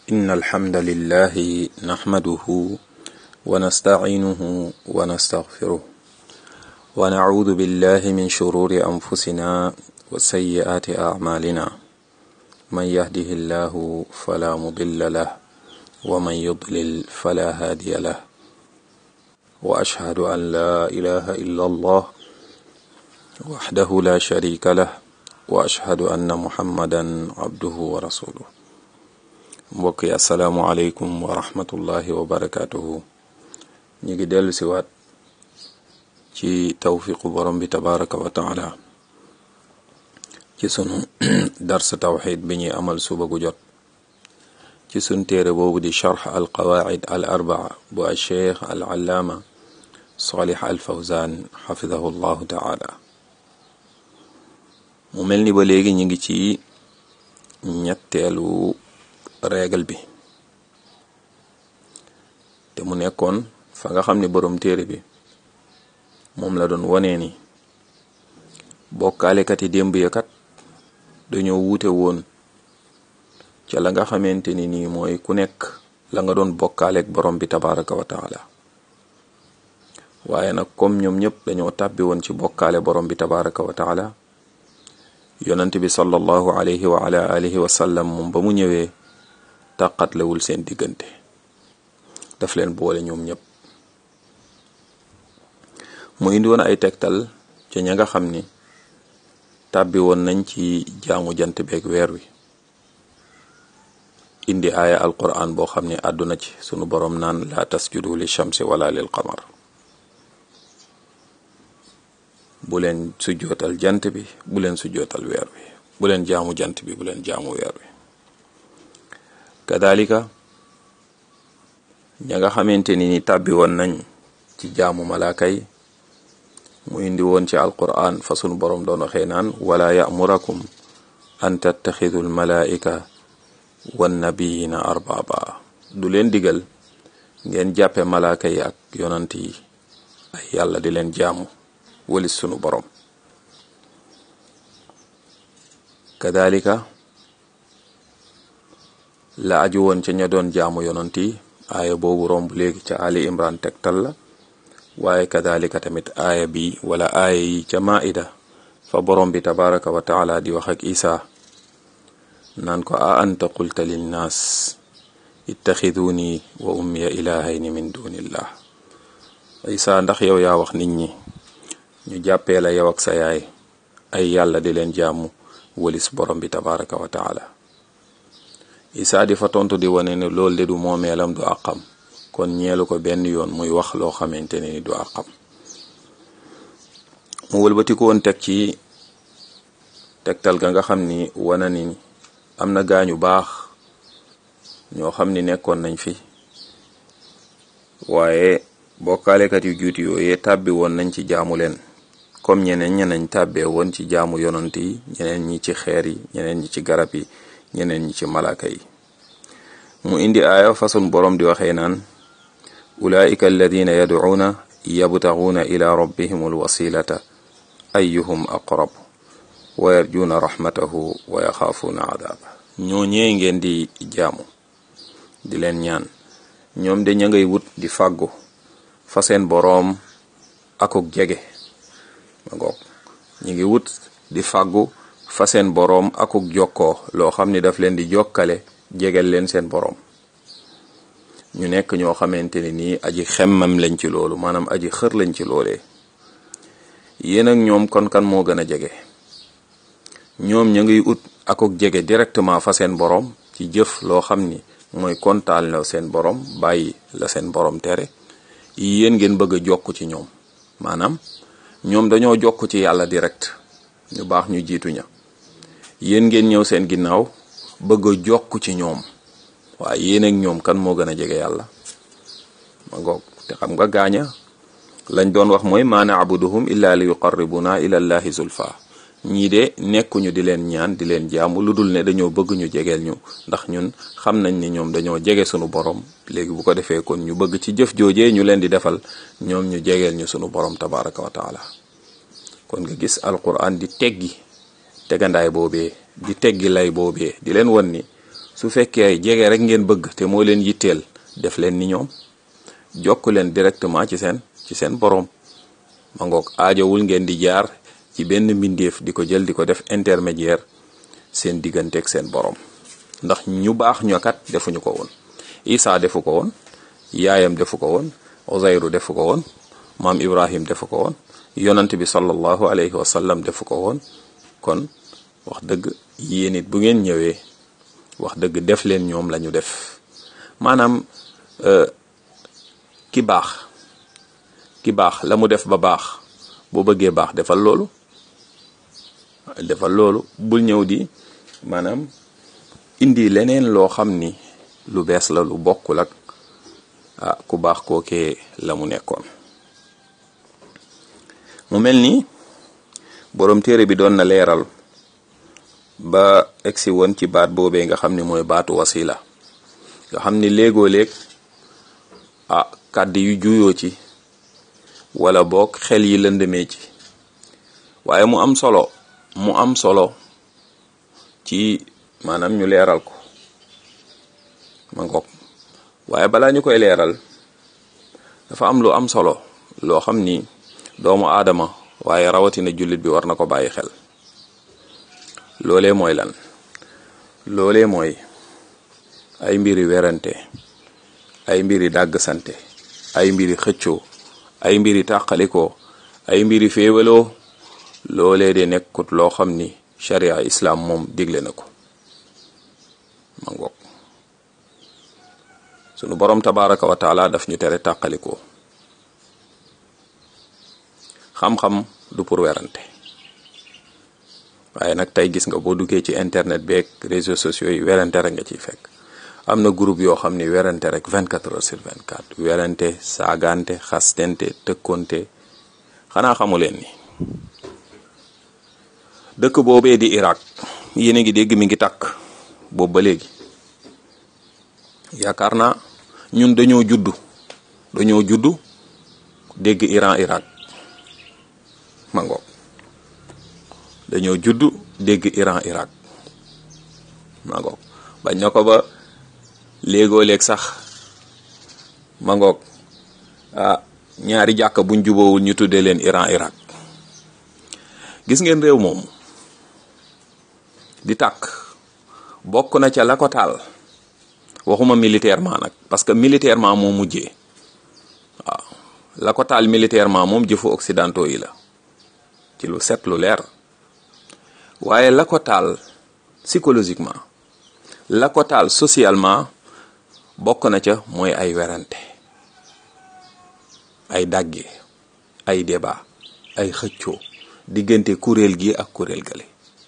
إن الحمد لله نحمده ونستعينه ونستغفره ونعوذ بالله من شرور أنفسنا وسيئات أعمالنا من يهده الله فلا مضل له ومن يضلل فلا هادي له وأشهد أن لا إله إلا الله وحده لا شريك له وأشهد أن محمدا عبده ورسوله mbokk yi asalaamualeykum wa rahmatullahi wa barakatuhu ñu ngi dellu si waat ci tawfiqu borom bi tabaraka wa taala ci sunu dars tawxid bi ñuy amal suba gu jot ci sunu téere boobu di charx al qawaid al arbaa bu al cheikh al allaama salih al fawzan xafidahu llahu taala mu mel ni ba léegi ñu ngi ci ñetteelu règle bi te mu nekkoon fa nga xam ne borom téere bi moom la doon wonee ni bokkaalekat yi démb ya kat dañoo wuute woon ca la nga xamante ni nii mooy ku nekk la nga doon bokkaaleek borom bi tabaraka wa taala waaye nag comme ñoom ñëpp dañoo tàbbi woon ci bokkaale borom bi tabaraka wa taala yonent bi sallallahu alayhi wa ala alihi wa sallam moom ba mu ñëwee tàqatlewul seen diggante daf leen boole ñoom ñëpp mu indi woon ay tegtal ca ña nga xam ni tàbbi woon nañ ci jaamu jant beeg weer wi indi aaya alquran boo xam ne àdduna ci sunu boroom naan la tasjudu li shamsi wala lil qamar bu leen sujjootal jant bi bu leen sujjootal weer wi bu leen jaamu jant bi bu leen jaamu weer wi kadalika ña nga xamante ni ni tàbbi woon nañ ci jaamu malaaka yi mu indi woon ci alquran fa sunu boroom doon waxee naan wala ya'murakum an tattaxidu almalaika wannabiyina arbaba du leen digal ngeen jàppe malaaka yi ak yonant yi ay yàlla di leen jaamu walis sunu boroom kadalika la aju woon ca ña doon jaamu yonant yi aaya boobu romb léegi ca ali imran tegtal la waaye kadalika tamit aaya bi wala aaya yi ca maida fa borom bi tabaraka wa taala di wax ak isa naan ko a anta qulta linnaas ittaxiduni wa ummiya ilahayni min dunillah isa ndax yow yaa wax nit ñi ñu jàppee la yow ak sa yaay ay yàlla di leen jaamu walis borom bi tabaraka wa taala isaa di fa tontu di wane ne loolu de du moomeelam du àqam kon ñeelu ko benn yoon muy wax loo xamante ne ni du àqam mu wëlbati ko woon teg ci tegtal ga nga xam ni wana ni am na gaañu baax ñoo xam ni nekkoon nañ fi waaye bokkaalekat yu juuti yooyee tàbbi woon nañ ci jaamu leen comme ñeneen ñeneen tàbbee woon ci jaamu yonant yi ñeneen ñi ci xeer yi ñeneen ñi ci garab yi ñeneen ñi ci malaaka yi mu indi aaya façon boroom di waxee naan ulaika alladina yadcuuna yabtaguuna ila rabbihim alwasilata ayuhum aqrab wa yarjuuna rahmatahu wa yaxaafuuna adaaba ñoo ñee ngeen di jaamu di leen ñaan ñoom de ña ngay wut di fàggu fa seen boroom akuk jege ma ngoog ñi ngi wut di fàggu fa seen boroom akuk jokkoo loo xam ni daf leen di jokkale jegel leen seen boroom ñu nekk ñoo xamante ne nii aji xemmam lañ ci loolu maanaam aji xër lañ ci loolee yéen ak ñoom kon kan moo gën a jege ñoom ñu ngiy ut akuk jege directement fa seen boroom ci jëf loo xam ni mooy kontaan la seen boroom bàyyi la seen boroom tere yéen ngeen bëgg a jokk ci ñoom maanaam ñoom dañoo jokk ci yàlla direct ñu baax ñu jiitu ña yéen ngeen ñëw seen ginnaaw bëgg a jokk ci ñoom waaye yéen ak ñoom kan moo gën a jege yàlla ma ngoog te xam nga gaaña lañ doon wax mooy maa naabuduhum illa li yuqarribuna ila llahi zulfa ñii de nekkuñu di leen ñaan di leen jaamu lu dul ne dañoo bëgg ñu jegeel ñu ndax ñun xam nañ ni ñoom dañoo jege sunu borom léegi bu ko defee kon ñu bëgg ci jëf joojee ñu leen di defal ñoom ñu jegeel ñu sunu borom tabaraka wa taala kon nga gis alquran di teggi tegandaay boobee di teggi lay boobee di leen won ni su fekkee jege rek ngeen bëgg te moo leen yitteel def leen ni ñoom jokk leen directement ci seen ci seen boroom ma ngoog aajowul ngeen di jaar ci benn mbindeef di ko jël di ko def intermédiaire seen digganteeg seen boroom ndax ñu baax ñokat defuñu ko woon Isa defu ko woon yaayam defu ko woon Uzayru defu ko woon maam Ibrahim defu ko woon yonant bi sallallahu alayhi wa sallam defu ko woon kon wax dëgg yéen it bu ngeen ñëwee wax dëgg def leen ñoom lañu def maanaam ki baax ki baax la mu def ba baax boo bëggee baax defal loolu defal loolu bul ñëw di maanaam indi leneen loo xam ni lu bees la lu bokkul ak ah ku baax kookee la mu nekkoon mu mel ni boroom téere bi doon na leeral ba egsi woon ci baat boobee nga xam ni mooy baatu wasila nga xam ni léegoo léeg ah kàddu yu juyoo ci wala boog xel yi lëndëmee ci waaye mu am solo mu am solo ci maanaam ñu leeral ko ma ngoog waaye balaa ñu koy leeral dafa am lu am solo loo xam ni doomu aadama waaye rawatina jullit bi war na ko bàyyi xel loolee mooy lan loolee mooy ay mbiri werante ay mbiri dàgg sante ay mbiri xëccoo ay mbiri tàqalikoo ay mbiri féewaloo loolee de nekkut loo xam ni sharia islam moom digle na ko ma ngoog sunu borom tabaraka wa taala daf ñu tere tàqalikoo xam-xam du pour werante waaye nag tey gis nga boo duggee ci internet beeg réseaux sociaux yi werante rek nga ciy fekk am na groupe yoo xam ni werante rek 24 heures sur 24 werante saagante xastente tëkkonte xanaa xamu leen ni dëkk boobee di Irak yéen a ngi dégg mi ngi takk boobu ba léegi yaakaar naa ñun dañoo juddu dañoo juddu dégg Iran Irak ma ngoog dañoo juddu dégg Iran Irak ma ngoog bañ na ko ba léegoo léeg sax ma ngoog ah ñaari jàkka buñ jubóowul ñu tuddee leen Iran Irak gis ngeen réew moomu di tàkk bokk na ca la ko taal waxuma militairement nag parce que militairement moo mujjee waaw la ko taal militairement moom jëfu occidentaux yi la ci lu set lu leer waaye la ko taal psychologiquement la ko taal socialement bokk na ca mooy ay werante ay dàgge ay débat ay xëccoo diggante kuréel gi ak kuréel gale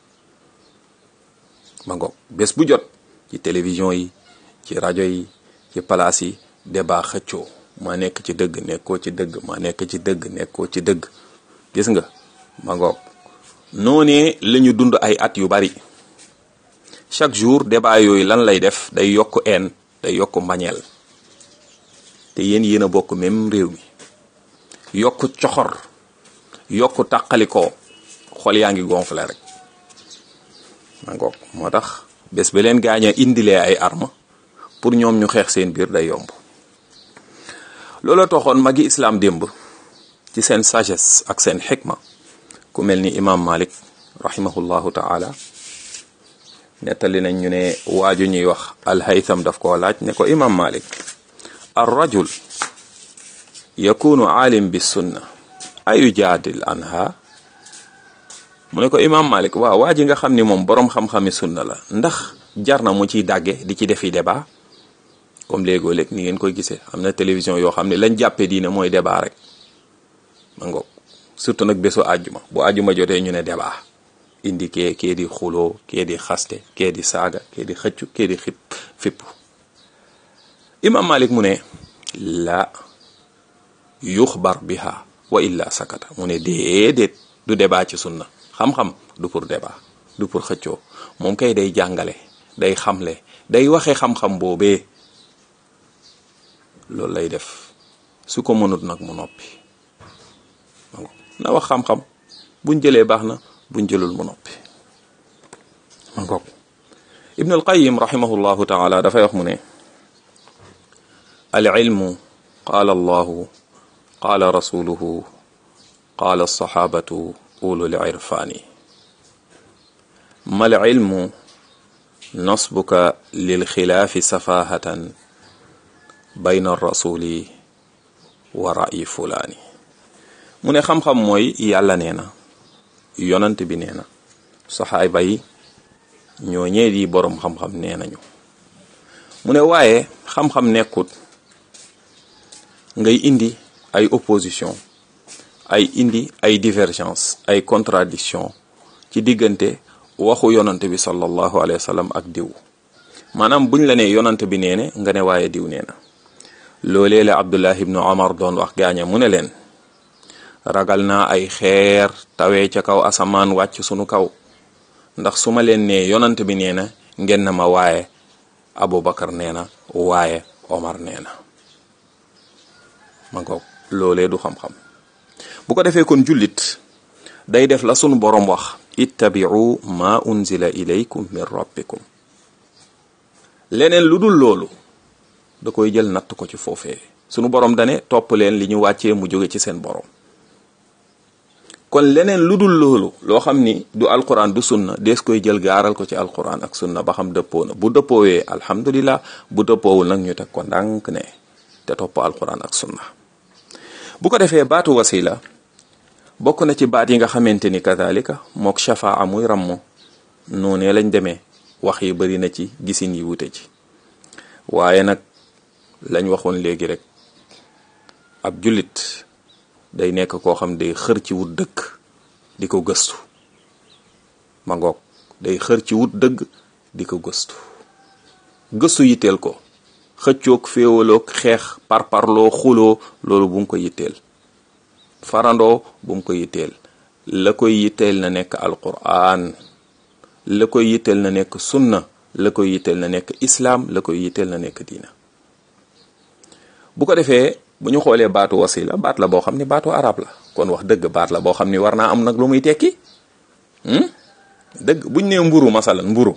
ma ngoog bés bu jot ci télévision yi ci rajo yi ci palaas yi débat xëccoo ma nekk ci dëgg nekkoo ci dëgg ma nekk ci dëgg nekkoo ci dëgg gis nga ma ngoog noonee la ñu dund ay at yu bari chaque jour débat yooyu lan lay def day yokk een day yokk mbañeel te yéen yéen a bokk même réew mi yokk coxor yokk tàqalikoo xol yaa ngi gonflé rek ma ngoog moo tax bés ba leen gaañ a indilee ay arme pour ñoom ñu xeex seen biir day yomb looloo taxoon magi islam démb ci seen sagesse ak seen xikma ku mel ni imam malik rahimahullahu taala nettali nañ ñu ne waaju ñuy wax alhaytham daf koo laaj ne ko imam malik ar rajul yakunu aalim bi sunna ayu jaadil anha mu ne ko imam malik waaw waa ji nga xam ni moom boroom xam-xami sunna la ndax jar na mu ciy dàgge di ci defi débat comme léegoo léeg ni ngeen koy gisee am na télévision yoo xam ne lañ jàppee diine mooy débat rek ma ngoog surtout nag bésu àjjuma bu àjjuma jotee ñu ne débat indi kee kee di xuloo kee di xaste kee di saaga kee di xëccu kee di xip fipp imam malik mu ne la yuxbar biha wa illa sakata mu ne déedéet du débat ci sunna xam-xam du pour débat du pour xëccoo moom kay day jàngale day xamle day waxe xam-xam boobee loolu lay def su ko mënut nag mu noppi na wax xam-xam buñ jëlee baax na buñ jëlul mu noppi ma ngoog ibn alqayim rahimahullahu taala dafay wax mu ne al ilmu qaala allahu qaala rasuluhu qaala alsaxaabatu ulul irfaani mal ilmu nasbuka lil xilaafi safahatan bayna rasuli wa ra'yi fulaani mu ne xam-xam mooy yàlla nee na yonant bi nee na saxaaba yi ñoo ñee di boroom xam-xam nee nañu mu ne waaye xam-xam nekkut ngay indi ay opposition ay indi ay divergence ay contradiction ci diggante waxu yonant bi sallallahu alayhi wa sallam ak diw maanaam buñ la ne yonant bi nee ne nga ne waaye diw nee na loolee la abdullah ibnu omar doon wax gaaña mu ne leen ragal naa ay xeer tawee ca kaw asamaan wàcc sunu kaw ndax su ma leen nee yonant bi nee na ngeen na ma waaye abubakar nee na waaye omar nee na ma ngoog loolee du xam-xam bu ko defee kon jullit day def la sunu boroom wax ittabi'u ma unzila ilaykum min rabbikum leneen lu dul loolu da koy jël natt ko ci foofee sunu boroom dane topp leen li ñu wàccee mu jóge ci seen boroom kon leneen lu dul loolu loo xam ni du alquran du sunna dees koy jël gaaral ko ci alquran ak sunna ba xam dëppoo na bu dëppoowee alhamdulillah bu dëppoowul nag ñu teg ko ndànk ne te topp alquran ak sunna bu ko defee baatu wasila bokk na ci baat yi nga xamante ni kadalika mook shafaa muy rammo noonee lañ demee wax yi bari na ci gisin yi wute ci waaye nag lañ waxoon léegi rek ab jullit day nekk koo xam day xër ci wut dëgg di ko gëstu ma ngoog day xër ci wut dëgg di ko gëstu gëstu yitteel ko xëccoog féewaloog xeex parparloo xuloo loolu bu mu ko yitteel farandoo bu mu ko yitteel la koy yitteel na nekk alquran la koy yitteel na nekk sunna la koy yitteel na nekk islaam la koy yitteel na nekk diina bu ko defee bu ñu xoolee baatu wasila baat la boo xam ni baatu arab la kon wax dëgg baat la boo xam ni war naa am nag lu muy tekki dëgg buñ nee mburu masalan mburu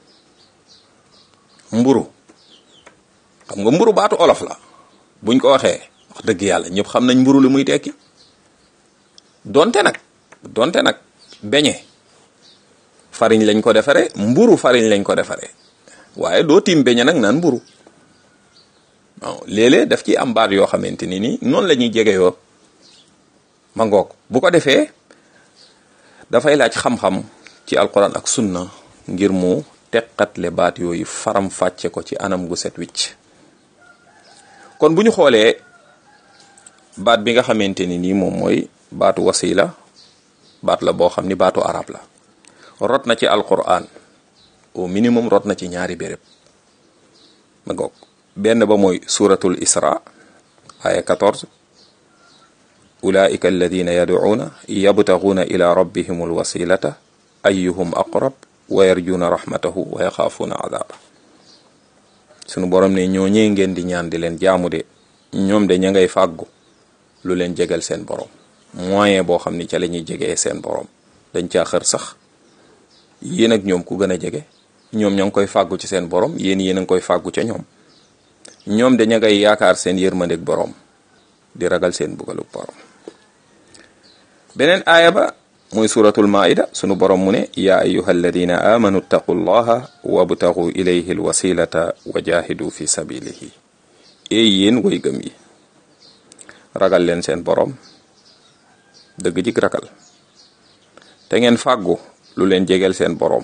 mburu xam nga mburu baatu olof la buñ ko waxee wax dëgg yàlla ñëpp xam nañ mburu lu muy tekki donte nag donte nag beñe fariñ lañ ko defare mburu fariñ lañ ko defare waaye doo tiim beñe nag naan mburu waaw léeg-léeg daf ci am baat yoo xamante ni nii noonu la ñuy jege yoo ma ngoog bu ko defee dafay laaj xam-xam ci alquran ak sunna ngir mu teqatle baat yooyu faram fàcce ko ci anam gu set wicc kon bu ñu xoolee baat bi nga xamante ni nii moom mooy baatu wasila baat la boo xam ni baatu arab la rot na ci alquran au minimum rot na ci ñaari béréb ma ngoog benn ba mooy suratul isra aya 14 ulaika alladina yad'una yabtaghuna ila rabbihim alwasilata ayyuhum aqrab wa yarjuna rahmatahu wa yaxaafuna adaba sunu borom ne ñooñee ngeen di ñaan di leen jaamu de ñoom de ña ngay fàggu lu leen jegal seen borom moyen boo xam ni ca la ñuy jegee seen borom dañ caa xër sax yéen ak ñoom ku gën a jege ñoom ña ngi koy fàggu ci seen borom yéen yéen a ngi koy fàggu ca ñoom ñoom de ña ngay yaakaar seen yërmandeg borom di ragal seen bugalug borom beneen aaya ba muy suratul maida sunu borom mu ne yaa ayuha alladina amanu ttaqu llaha wabtagu ilayhi alwasilata wa jahidu fi sabilihi eey yéen way gëm yi ragal leen seen borom dëgg jik ragal te ngeen fàggu lu leen jegeel seen borom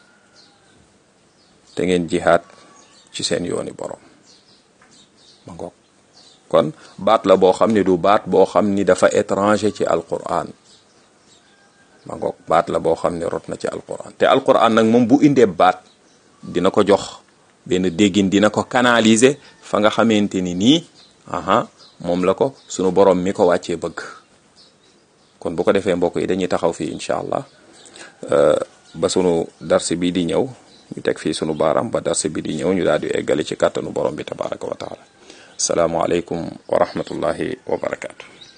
te ngeen jihaad ci seen yooni borom ma ngoog kon baat la boo xam ni du baat boo xam ni dafa étranger ci alquran ma ngoog baat la boo xam ne rot na ci alquran te alquran nag moom bu indee baat dina ko jox benn déggin dina ko canaliser fa nga xamante ni nii aha moom la ko sunu borom mi ko wàccee bëgg kon bu ko defee mbokk yi dañuy taxaw fii incha allah ba sunu darsi bi di ñëw ñu teg fii sunu baaraam ba darsi bi di ñëw ñu daal di eggale ci kàttanu borom bi tabaraka wa taala asalaamualeykum wa rahmatullahi wa barakaatu.